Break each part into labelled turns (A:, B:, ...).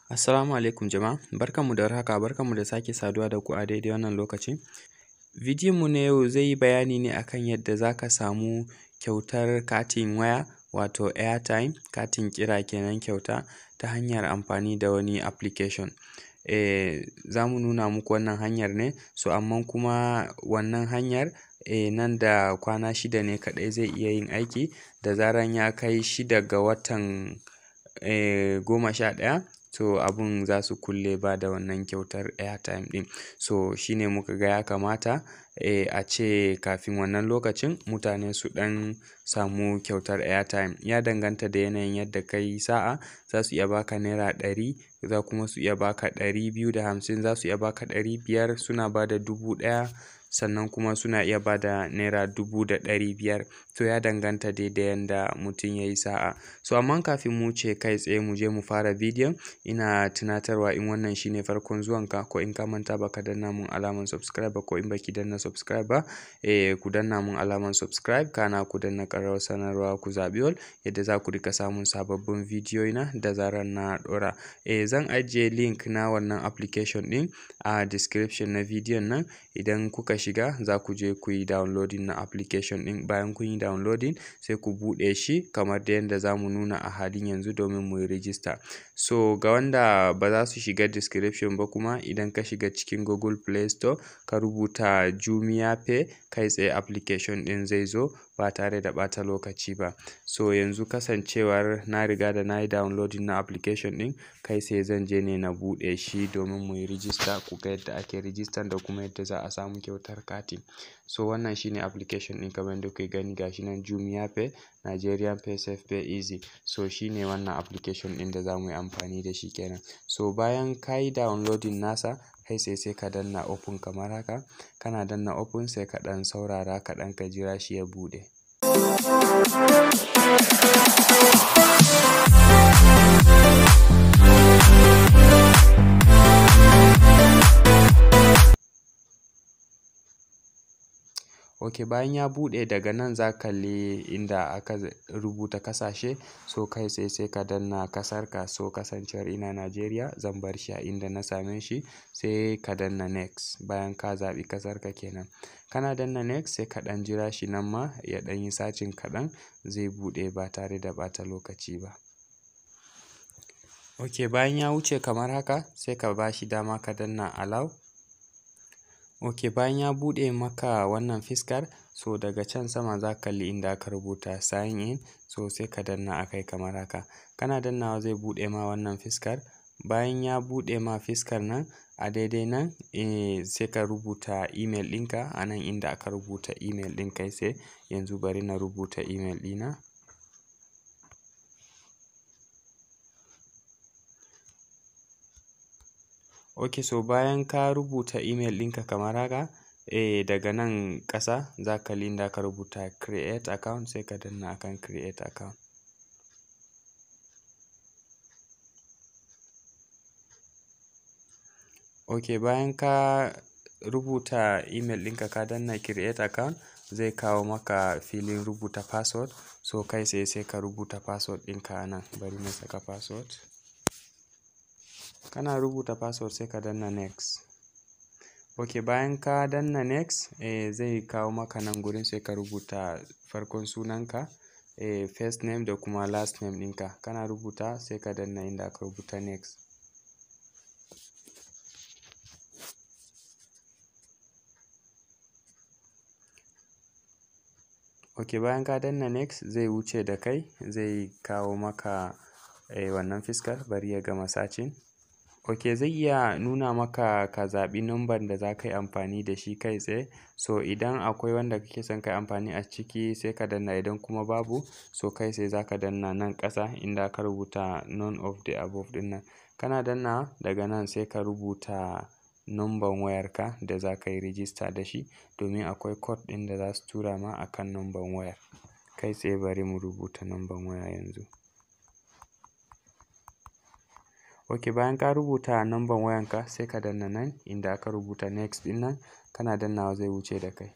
A: Assalamu alaikum jama'a, barkanmu da warhaka, barkanmu da sake saduwa da ku a daidai wannan lokaci. Bidiyonmu na yau zai yi bayani ne a kan yadda za ka samu kyautar katin waya wato airtime, katin kira kenan kyauta ta hanyar amfani da wani application. Eh, za mu nuna muku wannan hanyar ne, so amman kuma wannan hanyar eh, nan da kwana shida ne kaɗai zai iya yin aiki. Da zaran ya kai shida ga watan eh, goma sha ɗaya to abun za su kulle ba da wannan kyautar airtime ɗin. So shi ne muka ga ya kamata eh, a ce kafin wannan lokacin mutane su ɗan samu kyautar airtime. Ya danganta da yanayin yadda ka yi sa'a, za su iya ba ka naira ɗari, za kuma su iya ba ka ɗari biyu da hamsin, za su iya ba ka ɗari biyar, suna ba da dubu ɗaya, sannan kuma suna iya ba da naira dubu da ɗari biyar. To ya danganta dai da yanda mutum ya yi sa'a. So amman kafin mu wuce kai tsaye mu je mu fara bidiyon, ina tunatarwa in wannan shi ne farkon zuwanka ko in ka manta ba ka danna mun alamar subscribe ba ko in ba ki danna subscribe ba, eh ku danna mun alamar subscribe kana ku danna ƙararrawar sanarwa ku zaɓi all yadda za ku riƙa samun sababbin bidiyoyina da zarar na ɗora. Eh zan ajiye link na wannan application ɗin a description na bidiyon nan. Idan kuka shiga za ku je ku yi downloading na application ɗin. Bayan kun yi downloading sai ku buɗe shi kamar dai yadda za mu nuna a halin yanzu domin mu yi register. So ga wanda ba za su shiga description ba kuma idan ka shiga cikin Google Play Store ka rubuta Jumia Pay kai tsaye application ɗin zai zo ba tare da ɓata lokaci ba. So yanzu kasancewar na riga da na yi downloading na application ɗin, kai tsaye zan je ne na buɗe shi domin mu yi register ku ga yadda ake register da kuma yadda za a samu kyautar kati. So wannan shi ne application ɗin kamar yadda kuke gani ga shi nan Jumia Pay, Nigerian Pay Safe Pay Easy. So shi ne wannan application ɗin da za mu yi amfani da shi kenan. So bayan ka yi downloading nasa kai tsaye sai ka danna open kamar haka. Kana danna open sai ka ɗan saurara kaɗan ka jira shi ya buɗe. Ok bayan ya buɗe daga nan za ka kalli inda aka rubuta ƙasashe so kai tsaye sai ka danna ƙasarka. So kasancewar ina Najeriya zan bar shi a inda na same shi sai ka danna next bayan ka zaɓi ƙasarka kenan. Kana danna next sai ka ɗan jira shi nan ma ya ɗan yi searching kaɗan zai buɗe ba tare da ɓata lokaci ba. Ok bayan ya wuce kamar haka sai ka ba shi dama ka danna allow. Ok bayan ya buɗe maka wannan fiskar so daga can sama za ka kalli inda aka rubuta sign in so sai ka danna a kai kamar haka. Kana dannawa zai buɗe ma wannan fiskar. Bayan ya buɗe ma fiskar nan a daidai nan eh sai ka rubuta email ɗinka a nan inda aka rubuta email ɗin kai tsaye. Yanzu bari na rubuta email ɗina. Ok so bayan ka rubuta email ɗinka kamar haka eh daga nan ƙasa za ka kalli inda aka rubuta create account sai ka danna akan create account. Ok bayan ka rubuta email ɗinka ka danna create account zai kawo maka filin rubuta password. So kai tsaye sai ka rubuta password ɗinka a nan. Bari na saka password. Kana rubuta password sai ka danna next. Ok bayan ka danna next eh zai kawo maka nan gurin sai ka rubuta farkon sunanka eh first name da kuma last name ɗinka. Kana rubuta sai ka danna inda aka rubuta next. Ok bayan ka danna next zai wuce da kai zai kawo maka eh wannan fiskar bari ya gama searching. Ok zai iya nuna maka ka zaɓi number da za ka yi amfani da shi kai tsaye. So idan akwai wanda kake son ka yi amfani a ciki sai ka danna idan kuma babu so kai tsaye za ka danna nan ƙasa inda aka rubuta none of the above ɗin nan. Kana dannawa daga nan sai ka rubuta number wayarka da za ka yi register da shi domin akwai code ɗin da za su tura ma akan number wayar. Kai tsaye bari mu rubuta number waya yanzu. Ok bayan ka rubuta number wayanka sai ka danna nan inda aka rubuta next ɗin nan kana dannawa zai wuce da kai.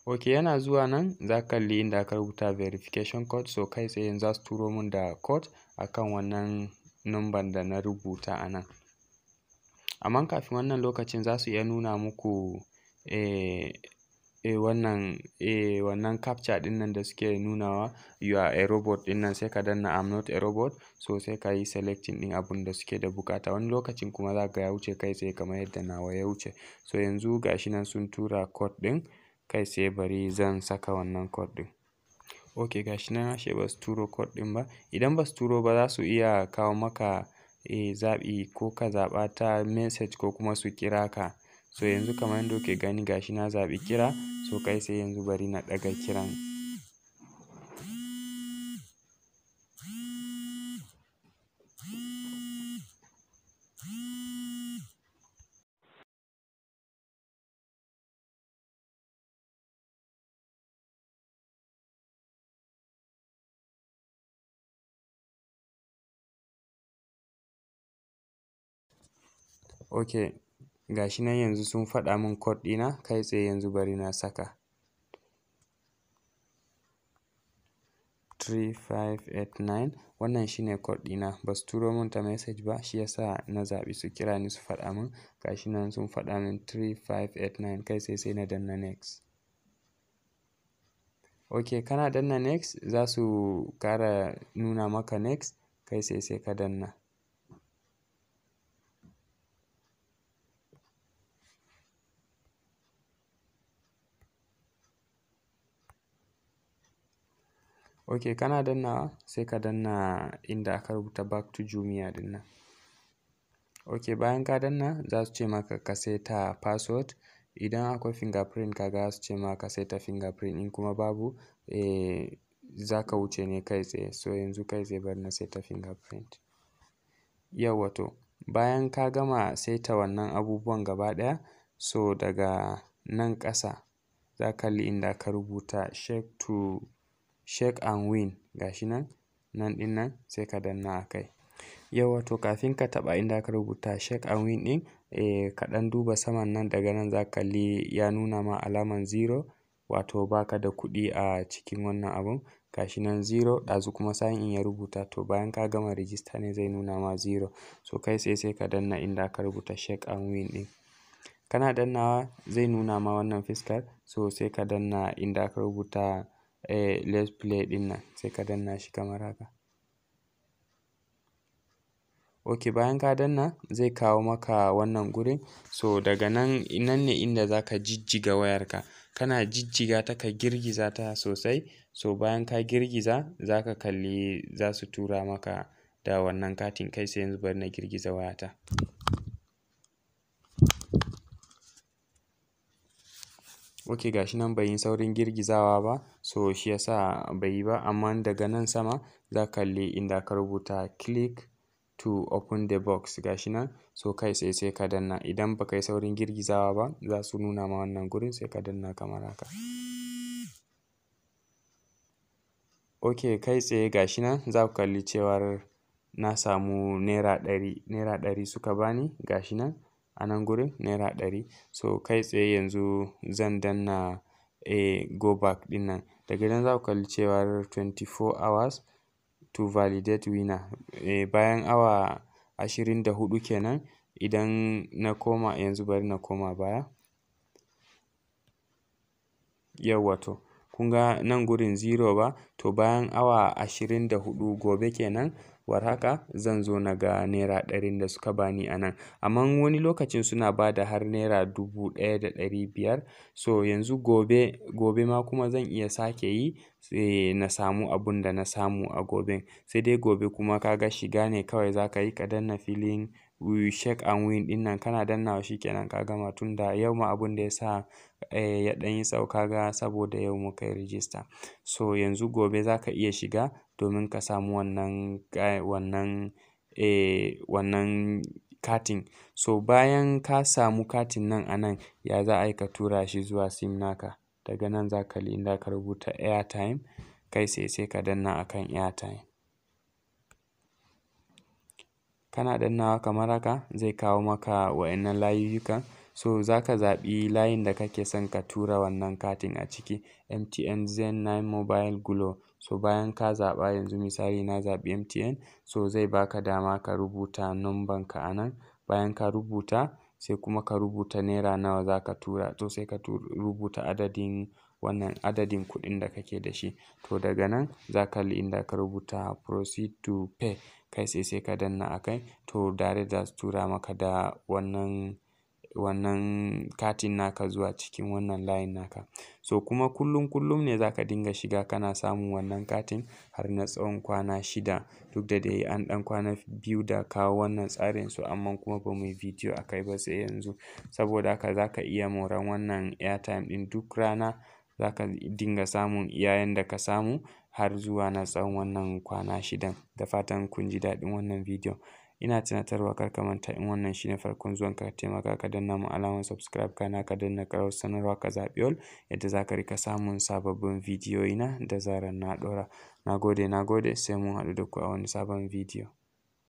A: ok yana zuwa nan za ka kalli inda aka rubuta verification code so kai tsaye yanzu za su turo min da code akan wannan number da na rubuta a nan amma kafin wannan lokacin za su iya nuna muku eh, eh wannan eh wannan captcha ɗin nan da suke nunawa you are a robot ɗin nan sai ka danna I'm not a robot so sai ka yi selecting ɗin abun da suke da buƙata wani lokacin kuma za ka ya wuce kai tsaye kamar yadda nawa ya wuce so yanzu gashi nan sun tura code ɗin kai tsaye bari zan saka wannan code ɗin ok gashi nan ashe ba su turo code ɗin ba idan ba su turo ba za su iya kawo maka eh zaɓi ko ka zaɓa ta message ko kuma su kira ka so yanzu kamar yadda kuke gani gashi na zaɓi kira so kai sai yanzu bari na ɗaga kiran ok gashi nan yanzu sun faɗa min code ɗina kai tsaye yanzu bari na saka 3589 wannan shine code ɗina ba su turo min ta message ba shi yasa na zaɓi su kira ni su faɗa min gashi nan sun faɗa min 3589 kai tsaye sai na danna next ok kana danna next za su ƙara nuna maka next kai sai sai ka danna ok kana dannawa sai ka danna inda aka rubuta back to jumia ɗin nan ok bayan ka danna za su ce maka ka seta password idan akwai fingerprint kaga za su ce maka ka seta fingerprint in kuma babu eh za ka wuce ne kai tsaye so yanzu kai tsaye bari na seta fingerprint yauwa to bayan ka gama saita wannan abubuwan gaba ɗaya so daga nan ƙasa za ka kalli inda aka rubuta check to check and win gashi nan nan ɗin nan sai ka danna a kai yauwa to kafin ka taɓa inda aka rubuta check and win ɗin eh ka ɗan duba saman nan daga nan za ka kalli ya nuna ma alaman zero wato baka da kuɗi a cikin wannan abun gashi nan zero ɗazu kuma sign in ya rubuta to bayan ka gama register ne zai nuna ma zero so kai tsaye sai ka danna inda aka rubuta check and win ɗin kana dannawa zai nuna ma wannan fuskar so sai ka danna inda aka rubuta eh let's play ɗin nan sai ka danna shi kamar haka ok bayan ka danna zai kawo maka wannan gurin so daga nan nan ne inda za ka jijjiga wayarka kana jijjiga ta ka girgiza ta sosai so bayan ka girgiza za ka kalli za su tura maka da wannan katin kai sai yanzu bari na girgiza wayata ok gashi nan bai yi saurin girgizawa ba so shi yasa bai yi ba amma daga nan sama za ka kalli inda aka rubuta click to open the box gashi nan so kai tsaye sai ka danna idan baka yi saurin girgizawa ba za su nuna ma wannan gurin sai ka danna kamar haka ok kai tsaye gashi nan za ku kalli cewar na samu naira ɗari naira ɗari suka bani gashi nan a nan gurin naira ɗari so kai tsaye yanzu zan danna eh go back ɗin nan daga nan za ku kalli cewar 24 hours to validate winner eh bayan awa ashirin da huɗu kenan idan na koma yanzu bari na koma baya yauwa to kun ga nan gurin zero ba to bayan awa ashirin da huɗu gobe kenan war haka zan zo na ga naira ɗarin da suka bani a nan amma wani lokacin suna ba da har naira dubu ɗaya da ɗari biyar so yanzu gobe gobe ma kuma zan iya sake yi sai na samu abun da na samu a goben sai dai gobe kuma ka ga shiga ne kawai za ka yi ka danna filin check and win ɗin nan kana dannawa shikenan ka gama tunda yau ma abun da ya sa eh ya ɗan yi tsawo ka ga saboda yau muka yi register so yanzu gobe za ka iya shiga domin ka samu wannan wannan eh wannan katin so bayan ka samu katin nan a nan ya za a yi ka tura shi zuwa sim naka daga nan za ka kalli inda aka rubuta airtime kai tsaye sai ka danna akan airtime kana dannawa kamar haka zai kawo maka wa'innan layuyyukan So za ka zaɓi layin da kake son ka tura wannan katin a ciki MTN, Zen, Nine Mobile, Glo. So bayan ka zaɓa yanzu misali na zaɓi MTN so zai baka dama ka rubuta numban ka a nan. Bayan ka rubuta sai kuma ka rubuta naira nawa za ka tura to sai ka rubuta adadin wannan adadin kuɗin da kake da shi. To daga nan za ka kalli inda ka rubuta proceed to pay kai sai sai ka danna a kai to direct za su tura maka da wannan, wannan katin naka zuwa cikin wannan layin naka. So kuma kullum kullum ne za ka dinga shiga kana samun wannan katin har na tsawon kwana shida. Duk da dai an ɗan kwana biyu da kawo wannan tsarin su amma kuma ba muyi bidiyo a kai ba sai yanzu. Saboda haka za ka iya moran wannan airtime ɗin duk rana za ka dinga samun iya yanda ka samu har zuwa na tsawon wannan kwana shidan. Da fatan kun ji daɗin wannan bidiyon. Ina tunatarwa kar ka manta in wannan shine farkon zuwan ka, ka taimaka ka danna mun alamar subscribe kana ka danna ƙararrawar sanarwa ka zaɓi all yadda za ka riƙa samun sababbin bidiyoyi na da zarar na ɗora. Na gode, na gode sai mun haɗu da ku a wani sabon bidiyo.